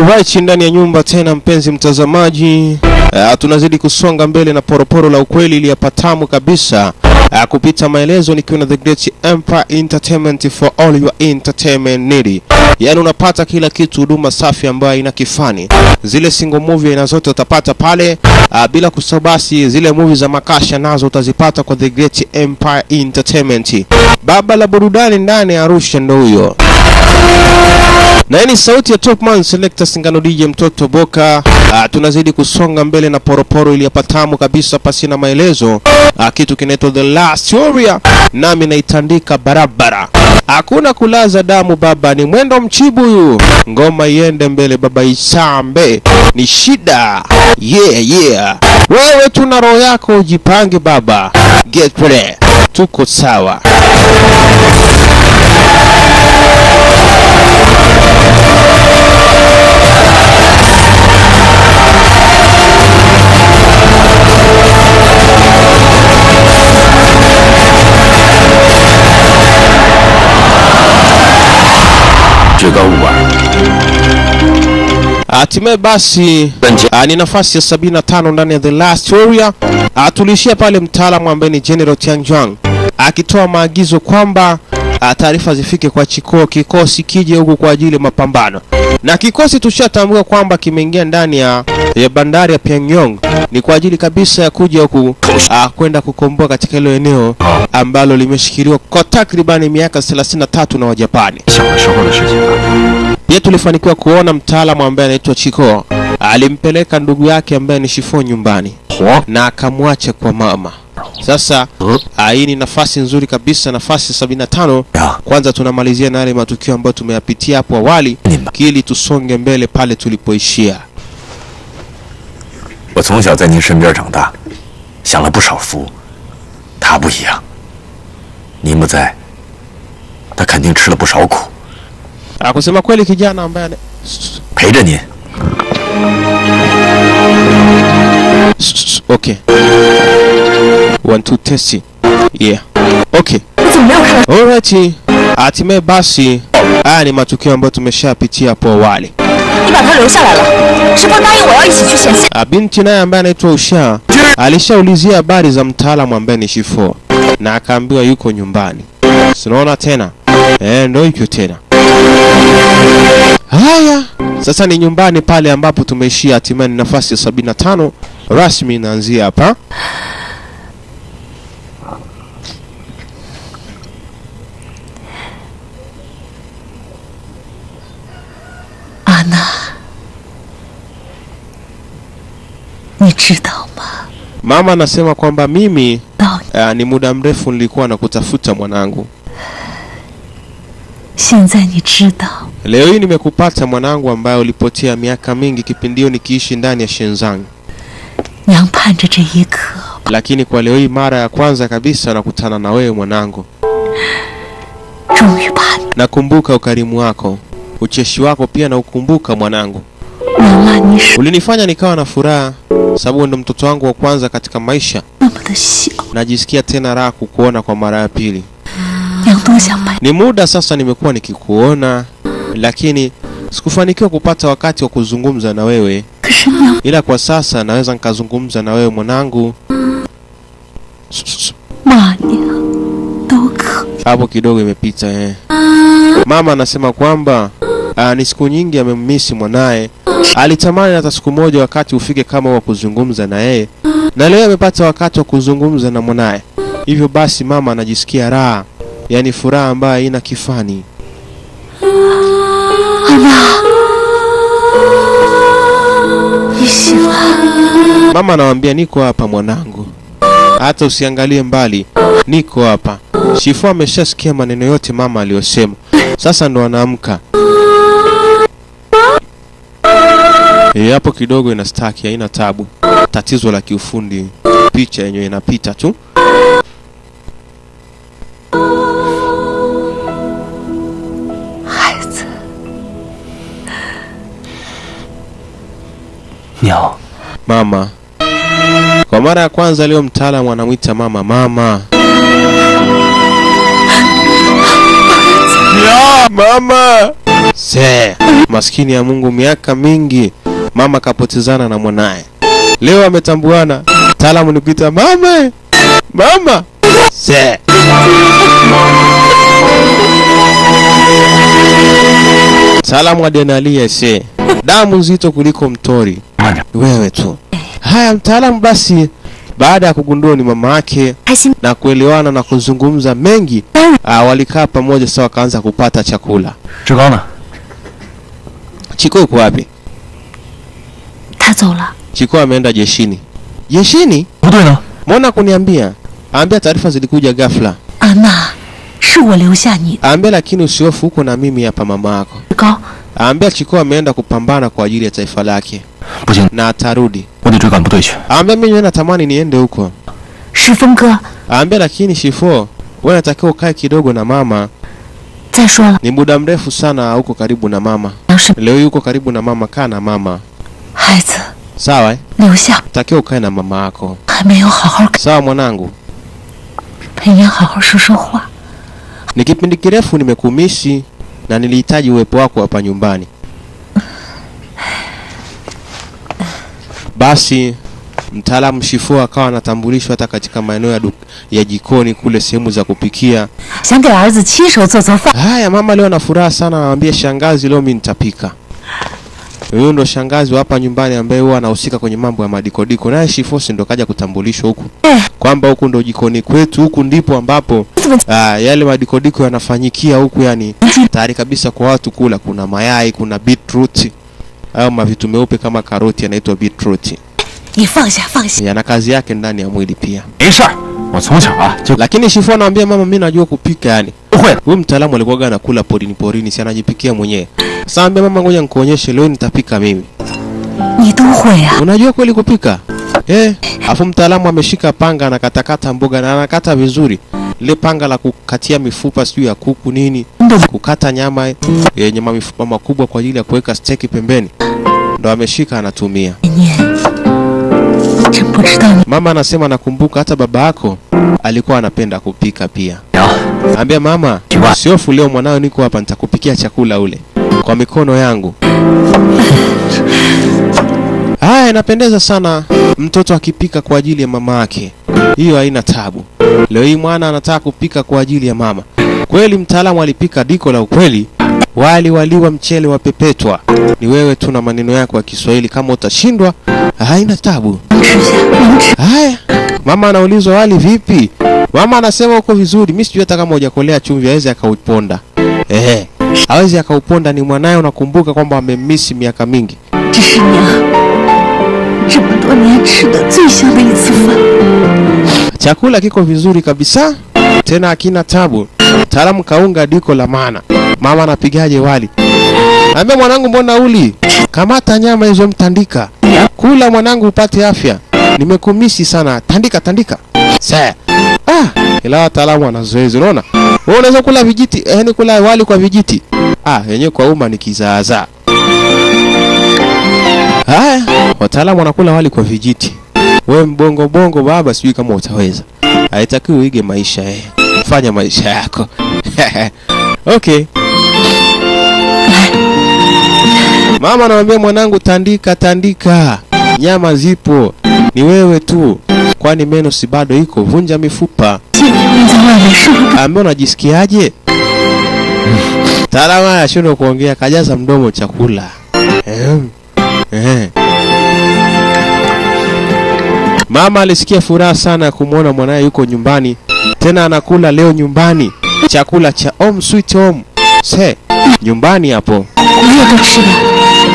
Alright, ndani ya nyumba tena, mpenzi mtazamaji, uh, tunazidi kusonga mbele na poroporo la ukweli iliyapatamu kabisa uh, kupita maelezo, nikiwa na The Great Empire Entertainment for all your entertainment need. Yaani unapata kila kitu, huduma safi ambayo ina kifani. Zile single movie aina zote utapata pale uh, bila kusahau basi zile movie za makasha nazo utazipata kwa The Great Empire Entertainment. Baba la burudani ndani ya Arusha ndo huyo na hii ni sauti ya Topman Selector Singano DJ mtoto Boka. Uh, tunazidi kusonga mbele na poroporo iliyapatamu kabisa pasi na maelezo. Uh, kitu kinaitwa The Last Warrior, nami naitandika barabara. Hakuna kulaza damu baba, ni mwendo mchibu huyu. Ngoma iende mbele baba, isambe ni shida. Yeah, yeah. Wewe tuna roho yako, ujipange baba, get ready, tuko sawa. Hatimaye basi ah, ni nafasi ya 75 ndani ya The Last Warrior. Ah, Tuliishia pale mtaalamu ambaye ni General Tianjuang akitoa maagizo kwamba ah, taarifa zifike kwa Chikoo, kikosi kije huku kwa ajili ya mapambano, na kikosi tushatambua kwamba kimeingia ndani ya, ya bandari ya Pyongyang ni kwa ajili kabisa ya kuja huku ah, kwenda kukomboa katika hilo eneo ambalo limeshikiliwa kwa takribani miaka 33 na Wajapani. 想的时候的事情了。 Pia tulifanikiwa kuona mtaalamu ambaye anaitwa Chiko alimpeleka ndugu yake ambaye ni Shifo nyumbani 火 na akamwacha kwa mama. Sasa ah, hii ni nafasi nzuri kabisa, nafasi 75. 呀， Kwanza tunamalizia na yale matukio ambayo tumeyapitia hapo awali, ili tusonge mbele pale tulipoishia. 我从小在您身边长大，享了不少福。他不一样，您不在，他肯定吃了不少苦。 Ah, kusema kweli kijana ambaye ana- 陪着您， okay. One, two, test. Yeah. Okay. 我怎么没有看到？ Alright. Hatimaye basi haya ni matukio ambayo tumeshapitia hapo awali. 你把他留下来了，是不答应我要一起去前线？ Ah, Binti naye ambaye anaitwa Usha alishaulizia habari za mtaalamu ambaye ni Shifo na akaambiwa yuko nyumbani. Sinaona tena eh, ndo hivyo tena. Haya, sasa ni nyumbani pale ambapo tumeishia. Hatimaye ni nafasi ya 75 rasmi inaanzia hapa. 阿娜，你知道吗？ Mama anasema kwamba mimi 到 uh, ni muda mrefu nilikuwa nakutafuta mwanangu. 现在你知道， Leo hii nimekupata mwanangu, ambaye ulipotea miaka mingi kipindi hiyo nikiishi ndani ya Shenzang. 娘盼着这一刻。 lakini kwa leo hii mara ya kwanza kabisa nakutana na wewe mwanangu. 终于把 Nakumbuka ukarimu wako, ucheshi wako pia na ukumbuka mwanangu. 娘拉你手 Ulinifanya nikawa na furaha, sababu ndo mtoto wangu wa kwanza katika maisha. 那么的小， Najisikia tena raha kukuona kwa mara ya pili. 娘多想把 Ni muda sasa nimekuwa nikikuona, lakini sikufanikiwa kupata wakati wa kuzungumza na wewe, 可是娘 ila kwa sasa naweza nikazungumza na wewe mwanangu. 骂娘都可。 hapo kidogo imepita eh. Mama anasema kwamba ah, ni siku nyingi amemmisi mwanaye, alitamani hata siku moja wakati ufike kama wa kuzungumza na yeye, na leo amepata wakati wa kuzungumza na mwanaye. Hivyo basi mama anajisikia raha, yaani furaha ambayo haina kifani. 你醒了， Mama anawambia niko hapa mwanangu, hata usiangalie mbali, niko hapa. Shifu ameshasikia maneno yote mama aliyosema, sasa ndo anaamka. Eh, hapo kidogo ina staki, haina tabu. Tatizo la kiufundi, picha yenyewe inapita tu. 孩子， 娘， Mama, kwa mara ya kwanza leo mtaalamu anamwita mama mama. Ya, mama Se, maskini ya Mungu, miaka mingi mama kapotezana na mwanaye, leo ametambuana. Taalamu ni kuita mama, mama. Se. Taalamu adrenalia se, damu nzito kuliko mtori, 慢点， wewe tu. Haya, mtaalamu basi, baada ya kugundua ni mama yake 开心 na kuelewana na kuzungumza mengi, ah, walikaa pamoja sasa, wakaanza kupata chakula. 志高呢？ Chiko yuko wapi? 他走了， Chiko ameenda jeshini. Jeshini? 不对呢？ Mbona kuniambia? Ambia taarifa zilikuja ghafla. 安娜，是我留下你的。 Ambia lakini usihofu, huko na mimi hapa mama yako. 高， Ambia Chiko ameenda kupambana kwa ajili ya taifa lake 不行， na atarudi. 我得追赶部队去。 Ambia mimi natamani niende huko. 石峰哥， Ambia lakini Shifo, wewe unatakiwa ukae kidogo na mama. 再说了， Ni muda mrefu sana huko karibu na mama. 杨是 Leo yuko karibu na mama, kaa na mama. 孩子 Sawa eh? 留下， Takiwa ukae na mama yako. 还没有好好 Sawa mwanangu. 陪您好好说说话。 Ni kipindi kirefu nimekumisi na nilihitaji uwepo wako hapa nyumbani. Basi mtaalamu Shifo akawa anatambulishwa hata katika maeneo ya, duk- ya jikoni kule sehemu za kupikia. 想给儿子亲手做做饭， Haya, mama leo ana furaha sana, anamwambia shangazi, leo mimi nitapika. Huyu ndo shangazi wa hapa nyumbani ambaye huwa anahusika kwenye mambo ya madikodiko, naye Shifosi ndo kaja kutambulishwa huku 哎， kwamba huku ndo jikoni kwetu, huku ndipo ambapo 怎么 Ah, yale madikodiko yanafanyikia huku, yani tayari kabisa kwa watu kula. Kuna mayai, kuna beetroot au mavitu meupe kama karoti yanaitwa beetroot, 你放下放下， yana kazi yake ndani ya mwili pia. 没事儿，我从小啊就 Lakini Shifu anamwambia mama, mimi najua kupika yani. 不会了。 Huyu mtaalamu alikuwa anakula porini porini, si anajipikia mwenyewe. Sasa anambia mama, ngoja nikuonyeshe leo nitapika mimi. 你都会啊？ Unajua kweli kupika? Eh, afu mtaalamu ameshika panga anakatakata mboga na anakata vizuri. Lile panga la kukatia mifupa sijui ya kuku nini, 你都 kukata nyama yenye mifupa makubwa kwa ajili ya kuweka steki pembeni, ndo ameshika anatumia. 念，真不知道你 Mama anasema nakumbuka hata baba yako alikuwa anapenda kupika pia. 娘， Ambia mama, Kiwa. siofu leo mwanao, niko hapa, nitakupikia chakula ule kwa mikono yangu. Haya, inapendeza sana mtoto akipika kwa ajili ya mama yake, hiyo haina tabu. Leo hii mwana anataka kupika kwa ajili ya mama. Kweli mtaalamu alipika diko la ukweli, wali waliwa, mchele wa pepetwa. Ni wewe tu na maneno yako ya Kiswahili, kama utashindwa haina tabu. 吃下，能吃。 Haya, mama anaulizwa wali vipi? Mama anasema uko vizuri. Mimi sijui hata kama hujakolea chumvi aweze akauponda. Ehe, hawezi akauponda, ni mwanaye. Unakumbuka kwamba amemmisi miaka mingi. 这是娘这么多年吃的最香的一次饭。 Chakula kiko vizuri kabisa, tena hakina tabu. Mtaalamu kaunga diko la maana. Mama anapigaje wali? Ambia mwanangu, mbona uli? Kamata nyama hizo, mtandika. Kula mwanangu, upate afya. Nimekumisi sana. Tandika, tandika. Sasa. Ah, ila wataalamu wana zoezi, unaona? Wewe unaweza kula vijiti, yaani kula wali kwa vijiti. Ah, yenyewe kwa umma ni kizaazaa. Haya, wataalamu wanakula wali kwa vijiti. We mbongo bongo baba, sijui kama utaweza. Haitakiwi uige maisha eh. Fanya maisha yako. okay. Mama anamwambia mwanangu, tandika tandika, nyama zipo, ni wewe tu, kwani meno si bado iko, vunja mifupa. 今天在外面受了 Ambia unajisikiaje? Taalamu haya shindwa kuongea, kajaza mdomo chakula. Ehem. Ehe. Mama alisikia furaha sana ya kumwona mwanaye yuko nyumbani, tena anakula leo nyumbani, chakula cha home sweet home. Se, nyumbani hapo. 我也多吃点。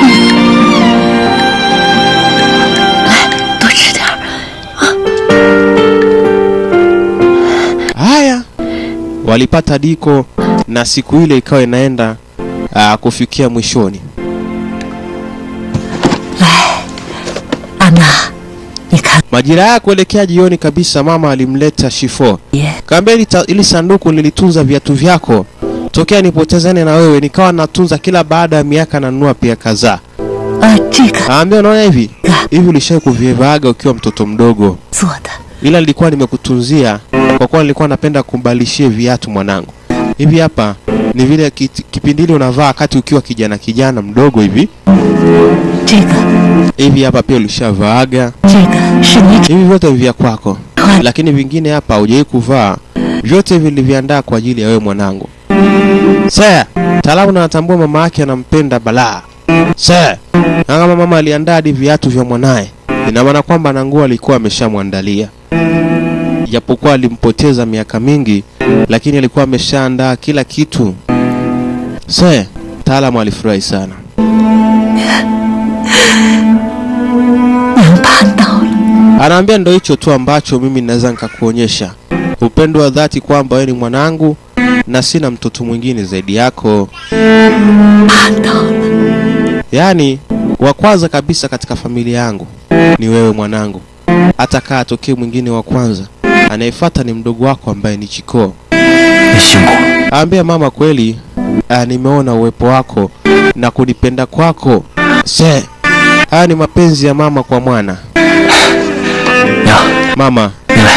来，多吃点儿。 Haya, walipata diko na siku ile ikawa inaenda aa, kufikia mwishoni. 安娜，你看 Majira ya kuelekea jioni kabisa, mama alimleta Shifo. 爷， Kaambia ili, ta- ili sanduku nilitunza viatu vyako tokea nipotezane na wewe, nikawa natunza kila baada ya miaka nanunua pia kadhaa. 呃，这个 Aambia unaona hivi hivi, ulishai kuvivaaga ukiwa mtoto mdogo, 做的 ila nilikuwa nimekutunzia kwa kuwa nilikuwa napenda kumbadilishie viatu mwanangu. Hivi hapa ni vile kiti- kipindi ile unavaa wakati ukiwa kijana kijana mdogo hivi 这个， hivi. Hapa pia ulishavaaga 这个是你 hivi, vyote ni vya kwako, 穿 lakini vingine hapa hujawahi kuvaa. Vyote viliviandaa kwa ajili ya wewe mwanangu. Sasa taalamu na anatambua mama yake anampenda balaa. Sasa na kama mama aliandaa hadi viatu vya mwanaye, ina maana kwamba na nguo alikuwa ameshamwandalia. Japokuwa alimpoteza miaka mingi, lakini alikuwa ameshaandaa kila kitu. Sasa taalamu alifurahi sana. 娘办到了。 Anaambia ndo hicho tu ambacho mimi naweza nikakuonyesha upendo wa dhati kwamba wewe ni mwanangu na sina mtoto mwingine zaidi yako. 办到了， Yaani wa kwanza kabisa katika familia yangu ni wewe mwanangu, hata kaa atokee mwingine wa kwanza, anayefuata ni mdogo wako ambaye ni Chikoo. 你辛苦了。 Aambia mama, kweli ah, nimeona uwepo wako na kunipenda kwako. Se, haya ni mapenzi ya mama kwa mwana. 娘， Mama, 你来，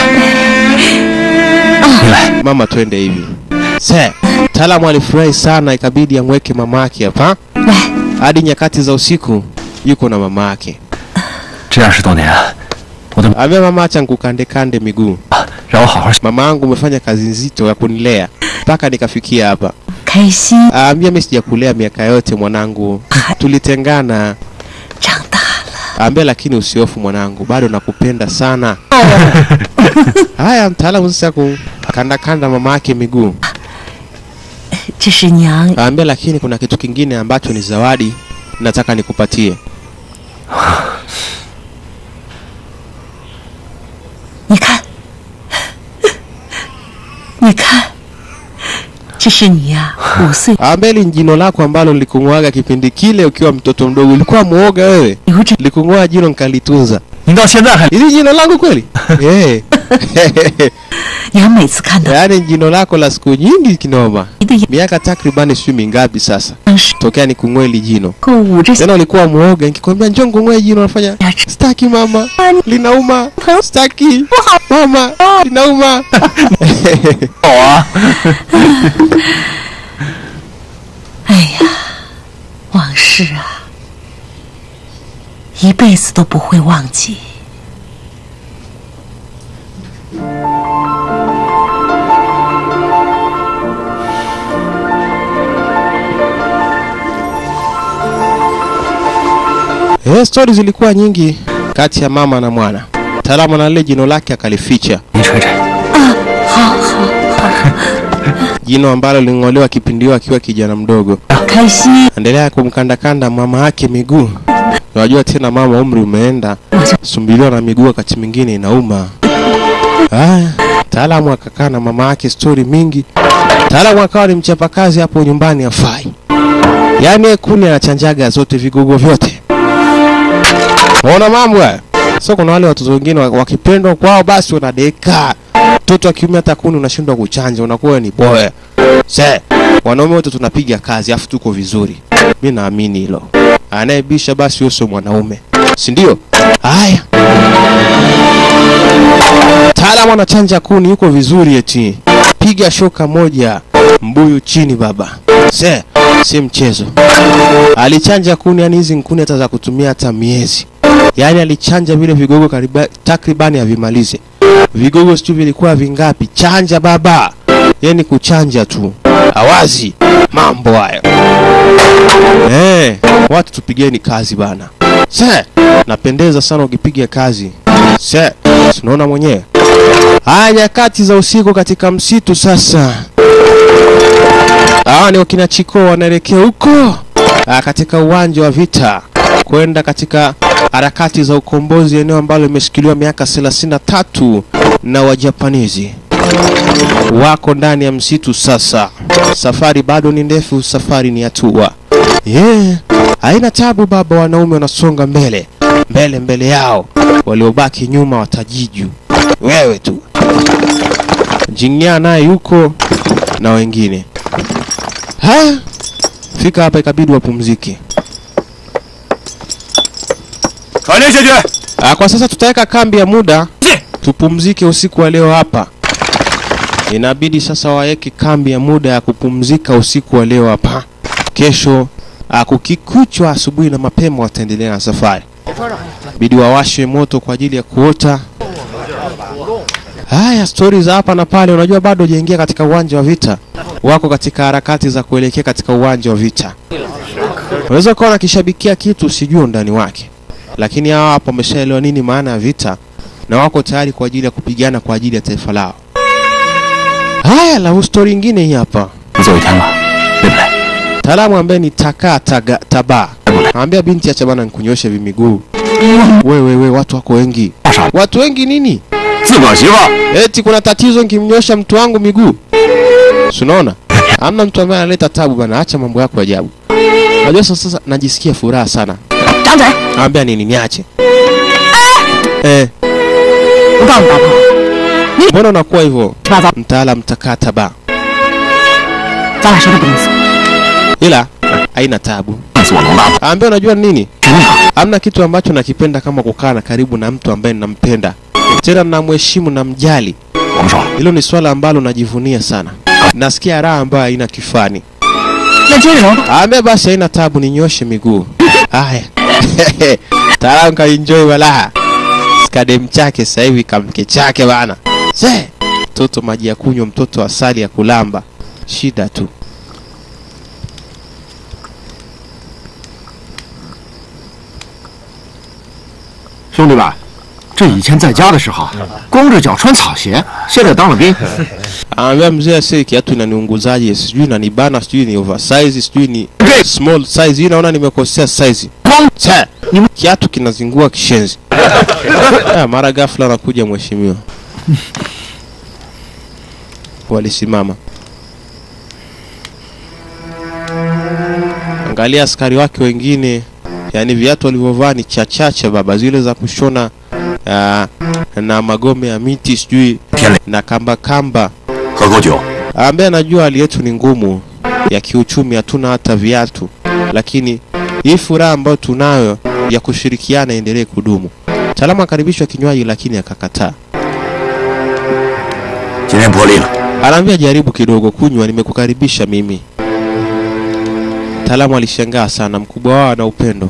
你来， mama, twende hivi. Se, taalamu alifurahi sana, ikabidi amweke mama yake hapa 来， hadi nyakati za usiku, yuko na mama yake. 这二十多年，我的 Ambia mama, acha nikukande kande miguu. 让我好好 Mama yangu umefanya kazi nzito ya kunilea mpaka nikafikia hapa. 开心， Aambia mimi sijakulea miaka yote mwanangu, tulitengana. 长大了。 Aambia lakini usiofu mwanangu, bado nakupenda sana. Haya, mtaalamu sasa kukanda kanda mama yake miguu. 这是娘 Aambia lakini kuna kitu kingine ambacho ni zawadi nataka nikupatie. 你看，你看，这是你呀、五岁 Aambia hili ni jino lako ambalo likung'oaga kipindi kile ukiwa mtoto mdogo. Ulikuwa muoga wewe, 留着， likung'oa jino nikalitunza. 您到现在还 Hili jino langu kweli? Eh. 娘每次看到 Yaani jino lako la siku nyingi kinoma. 你的眼 Miaka takribani sijui mingapi sasa 睛是 tokea nikung'oe hili jino. 够捂着 Tena ulikuwa muoga, nikikwambia njoo nikung'oe jino unafanya 牙齿， staki mama, linauma, staki mama, linauma. 好啊！ 哎呀，往事啊，一辈子都不会忘记。 Eh, stori zilikuwa nyingi kati ya mama na mwana. Taalamu na lile jino lake akalificha, 您吹吹， 好好好， jino ambalo ling'olewa kipindi hiyo akiwa kijana mdogo. 开心， Endelea kumkandakanda mama yake miguu. Unajua tena mama umri umeenda, 我就 sumbiliwa na miguu wakati mwingine inauma. Haya, taalamu akakaa na mama yake stori mingi. Taalamu akawa ni mchapakazi hapo nyumbani afai, yaani yeye kuni anachanjaga zote vigogo vyote. Unaona mambo haya? So kuna wale watoto wengine wa- wakipendwa kwao basi wanadeka. Mtoto wa kiume hata kuni unashindwa kuchanja, unakuwa ni boya. Se, wanaume wote tunapiga kazi afu tuko vizuri. Mi naamini hilo. Anayebisha basi huyo sio mwanaume, si ndio? Haya, taalamu anachanja kuni, yuko vizuri eti. Piga shoka moja, mbuyu chini baba. Se, si mchezo. Alichanja kuni, yani hizi kuni hata za kutumia hata miezi. Yaani alichanja vile vigogo kariba, takribani havimalize. Vigogo sijui vilikuwa vingapi. Chanja baba, yani kuchanja tu, awazi mambo hayo. Eh, watu tupigeni kazi bana. Se, napendeza sana ukipiga kazi. Se, tunaona mwenyewe. Haya, nyakati za usiku katika msitu sasa. Hawa ni wakina Chiko wanaelekea huko ah, katika uwanja wa vita kwenda katika harakati za ukombozi, eneo ambalo limeshikiliwa miaka 33 na Wajapanizi. Wako ndani ya msitu sasa. Safari bado ni ndefu, safari ni hatua. Yeah, haina tabu baba, wanaume wanasonga mbele mbele mbele yao, waliobaki nyuma watajiju. Wewe tu Jingya naye yuko na wengine. Haya, fika hapa, ikabidi wapumzike. 传令下去， Ah, kwa sasa tutaweka kambi ya muda tupumzike usiku wa leo hapa. inabidi sasa waweke kambi ya muda ya kupumzika usiku wa leo hapa. Kesho ah, kukikuchwa asubuhi na mapema wataendelea na safari. Bidi wawashe moto kwa ajili ya kuota. Haya, stori za hapa na pale, unajua bado hujaingia katika uwanja wa vita, wako katika harakati za kuelekea katika uwanja wa vita. Unaweza ukawa unakishabikia kitu usijue undani wake, lakini hawa hapo wameshaelewa nini maana ya vita na wako tayari kwa ajili ya kupigana kwa ajili ya taifa lao. Haya, la stori ingine hii hapa. 不走一天了，累不累？ Taalamu ambaye ni takaa taga, taba anambia binti, acha bana nikunyoshe vimiguu. Wewe we, watu wako wengi. 大傻， Watu wengi nini? 自个儿媳妇儿 Eti kuna tatizo nikimnyosha mtu wangu miguu? Si unaona? Hamna mtu ambaye analeta tabu bana, acha mambo yako ya ajabu. Unajua sasa, sasa najisikia furaha sana. 张嘴！ Anambia nini niache? Eh, 我告诉你大炮， mbona unakuwa hivyo? 七八糟， Mtaalam takaa taba. 咱俩谁都不能死。 Ila haina tabu. 弄死我龙大炮， Anambia unajua nini? 真的。 Hamna kitu ambacho nakipenda kama kukaa na karibu na mtu ambaye ninampenda, tena namheshimu na mjali. 王少， Hilo ni swala ambalo najivunia sana. Nasikia raha ambayo haina kifani. 那接着揉吧。 Aambia basi haina tabu, ninyoshe miguu. Haya, taalamu kaenjoy wala skadem chake sasa hivi kamke chake bana. Se mtoto maji ya kunywa, mtoto asali ya kulamba, shida tu. 兄弟们，这以前在家的时候，光着脚穿草鞋，现在当了兵， Anaambia mzee, si kiatu inaniunguzaje, sijui inanibana, sijui ni oversize, sijui ni small size. Hii naona nimekosea size. Che, kiatu kinazingua kishenzi. Ah, mara ghafla anakuja mheshimiwa. Walisimama. Angalia askari wake wengine, yani viatu walivyovaa ni chachache baba, zile za kushona ah, na magome ya miti sijui 天累， na kamba kamba 喝口酒。 ambaye anajua hali yetu ni ngumu ya kiuchumi, hatuna hata viatu, lakini hii furaha ambayo tunayo ya kushirikiana iendelee kudumu. Mtaalamu akaribishwa kinywaji, lakini akakataa. 今天破例了， Anaambia jaribu kidogo kunywa, nimekukaribisha mimi. Mtaalamu alishangaa sana, mkubwa wao ana upendo.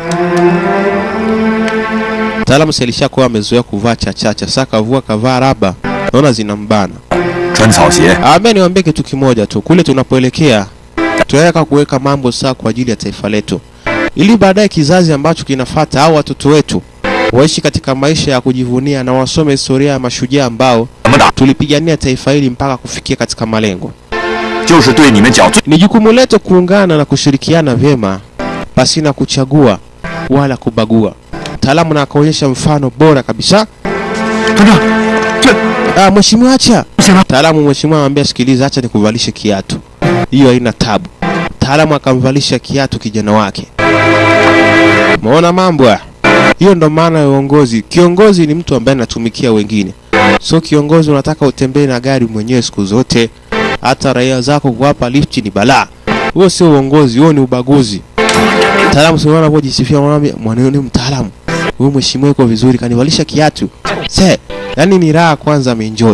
Mtaalamu si alishakuwa amezoea kuvaa chachacha, sasa kavua kavaa raba, naona zinambana. 穿草鞋， Ambia niwaambie kitu kimoja tu, kule tunapoelekea tunataka kuweka mambo sawa kwa ajili ya taifa letu, ili baadaye kizazi ambacho kinafata au watoto wetu waishi katika maisha ya kujivunia na wasome historia ya mashujaa ambao 怎么打 tulipigania taifa hili mpaka kufikia katika malengo. 就是对你们讲最 Ni jukumu letu kuungana na kushirikiana vyema pasina kuchagua wala kubagua. Mtaalamu na akaonyesha mfano bora kabisa. 团长，这 Ah, mheshimiwa acha. 不行了， Mtaalamu mheshimiwa anamwambia sikiliza, acha nikuvalishe kiatu. Hiyo haina tabu. Mtaalamu akamvalisha kiatu kijana wake. Umeona mambo haya? Hiyo ndo maana ya uongozi. Kiongozi ni mtu ambaye anatumikia wengine, so kiongozi unataka utembee na gari mwenyewe siku zote, hata raia zako kuwapa lifti ni balaa. Huo sio uongozi, huo ni ubaguzi. Mtaalamu sio anapojisifia, mwanaambia mwanao ni mtaalamu, huyu mheshimiwa yuko vizuri, kanivalisha kiatu. Se, yani ni raha kwanza, ameenjoy.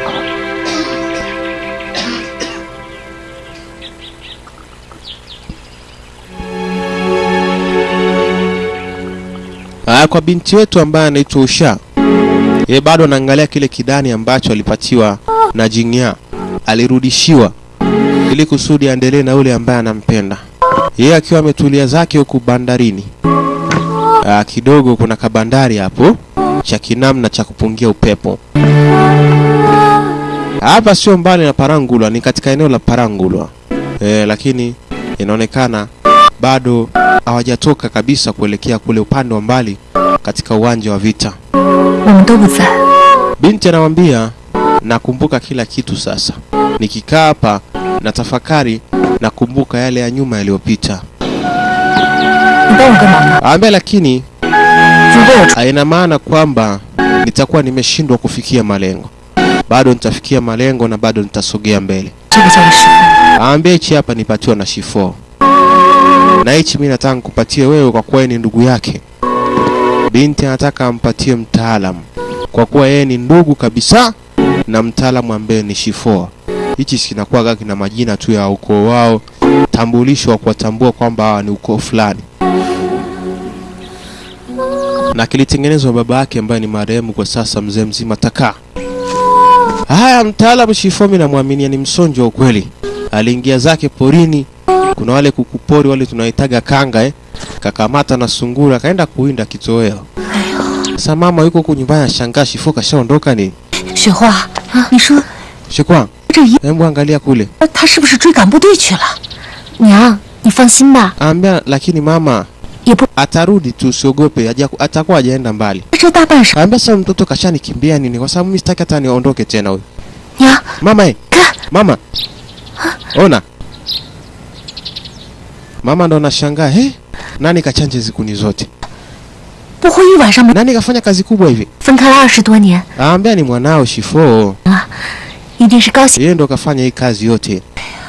Ah, kwa binti wetu ambaye anaitwa Usha, yeye bado anaangalia kile kidani ambacho alipatiwa na Jingya, alirudishiwa ili kusudi aendelee na yule ambaye anampenda. Yeye akiwa ametulia zake huku bandarini. Ah, kidogo kuna kabandari hapo cha kinamna cha kupungia upepo. Hapa sio mbali na Parangulwa, ni katika eneo la Parangulwa. Eh, lakini inaonekana bado hawajatoka kabisa kuelekea kule upande wa mbali katika uwanja wa vita. 我们都不在， Binti anamwambia nakumbuka kila kitu sasa, nikikaa hapa na tafakari nakumbuka yale ya nyuma yaliyopita. 你帮我个忙吧。 Aambia lakini 如果我出， haina maana kwamba nitakuwa nimeshindwa kufikia malengo. Bado nitafikia malengo na bado nitasogea mbele. 这个叫你师傅。 Aambia hichi hapa nipatiwa na Shifo, na hichi mimi nataka nikupatie wewe kwa kuwa yeye ni ndugu yake. Binti anataka ampatie mtaalamu kwa kuwa yeye ni ndugu kabisa na mtaalamu ambaye ni Shifo. Hichi kinakuwaga kina majina tu ya ukoo wao, tambulisho wa kuwatambua kwamba hawa ni ukoo fulani, na kilitengenezwa baba yake ambaye ni marehemu kwa sasa, mzee mzima Taka. Haya, mtaalamu Shifo mimi namwaminia ni msonjo wa ukweli. Aliingia zake porini, kuna wale kukupori wale tunaitaga kanga eh, kakamata na sungura kaenda kuwinda kitoweo. Sasa mama yuko huku nyumbani anashangaa Shifo kashaondoka nini? 雪花，你说 Shikwang, 这一 hebu angalia kule. 他是不是追赶部队去了？娘，你放心吧， Ambia lakini mama 也不 atarudi tu, usiogope, haja- atakuwa hajaenda mbali. 这大半晌。 Ambia sasa mtoto kashanikimbia nini? Kwa sababu mimi sitaki hata niondoke tena huyu. 娘， Mama eh, 看， mama. Ona. Mama ndo anashangaa, "He? Nani kachanje zikuni zote? 不会一晚上没 Nani kafanya kazi kubwa hivi?" 分开了二十多年 Ambia ni mwanao Shifo. 啊，一定是高兴。 Yeye ndo kafanya hii kazi yote.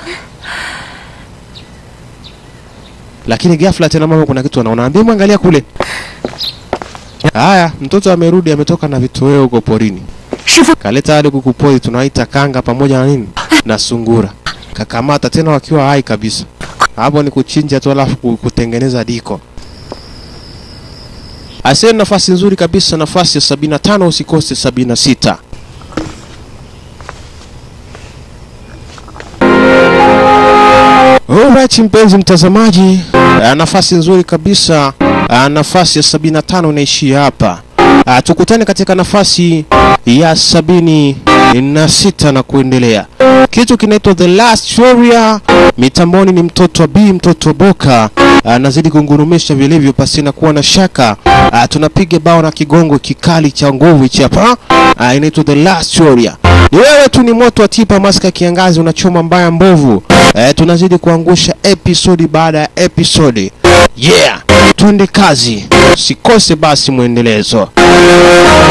Lakini ghafla tena mama kuna kitu anaona. Ambia mwangalia kule. Haya, mtoto amerudi ametoka na vitoweo huko porini. 师傅， Kaleta hadi kuku pori tunaita kanga pamoja na nini? Na sungura. Kakamata tena wakiwa hai kabisa. Hapo ni kuchinja tu alafu ku- kutengeneza diko. Asante, nafasi nzuri kabisa, nafasi ya 75 usikose 76. Alright, mpenzi mtazamaji, ah, nafasi nzuri kabisa, ah, nafasi ya 75 inaishia hapa. Ah, Tukutane katika nafasi ya sabini na sita na kuendelea. Kitu kinaitwa The Last Warrior. Mitamboni ni mtoto wa B, mtoto wa Boka anazidi kungurumisha vilivyo pasina kuwa na shaka. Ah, Tunapiga bao na kigongo kikali cha nguvu hichi hapa. Ah, Inaitwa The Last Warrior. Ni wewe tu ni moto wa tipa maska kiangazi unachoma mbaya mbovu. Eh, tunazidi kuangusha episodi baada ya episodi. Yeah, twende kazi. Sikose basi mwendelezo.